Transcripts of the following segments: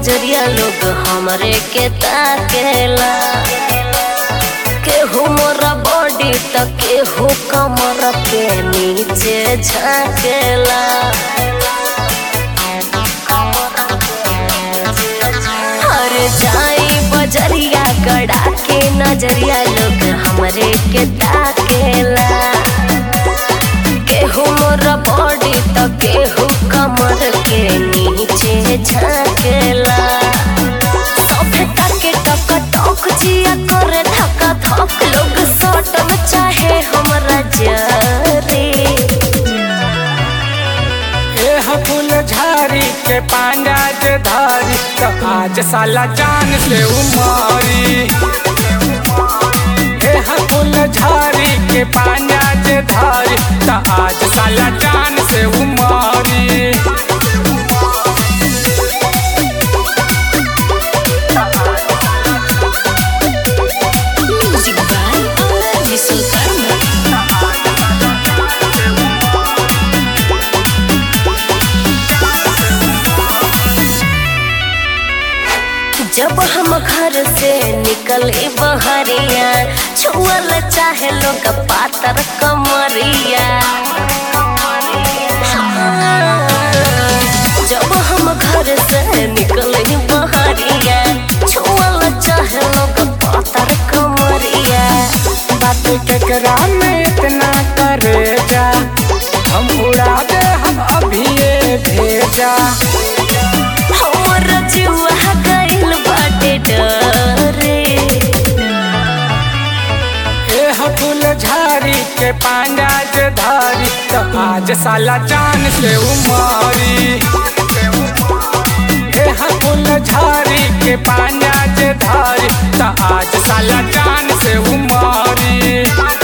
नजरिया लोग हमरे के ताकेला केहू मोरा बॉडी त केहू कमर के नीचे झाकेला हर जाई बजरिया गड़ा के नजरिया लोग हमरे के ताकेला केहू मोर बॉडी त केहू कमर के नीचे झाकेला सभे टके टक टक जिया करे धक्का धक लोग सटम चाहे हमरा जरे एह फूल झारी के पांडा जे धारी तो आज साला जान से उमारी एह फूल झारी के पांडा जे धारी तो आज साला जान से उमारी म्यूजिक बाय अमर विश्वकर्मा जब हम घर से निकले बहरिया छुअल चाहे लोग पातर कमरिया जब हम घर से निकले बहरिया छुअल चाहे लोग पातर कमरिया बात केकरा में इतना करे जा हम उड़ा दे हम अभी ये भेजा हमर जुआ गइल बाटे डरे एह फूल झारी के पांडा जे धारी तो आज साला जान से उमारी एह फूल झारी के पांडा जे धारी तो आज साला जान से उमारी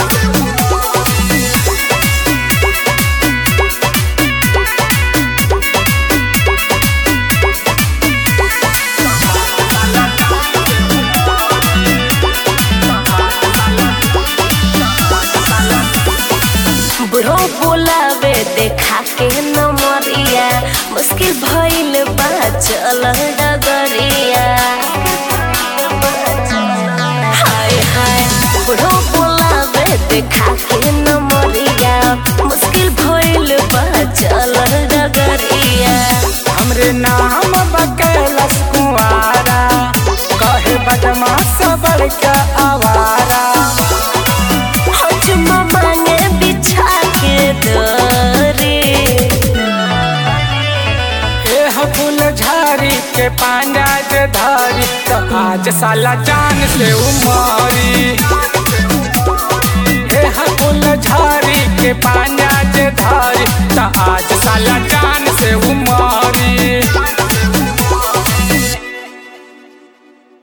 बुढ़ो बोलावे देखा के नमरिया मुश्किल भइल बा चल डगरिया हाय हाय बुढ़ो बोलावे देखा के नमरिया मुश्किल भइल बा चल डगरिया हमरे नाम बकैलस कुआरा कहे बदमाश बड़का आवारा हजमा मांगे बिछा के दरे एह फूल झारी के पांडा जे धारी तो आज साला जान से उमारी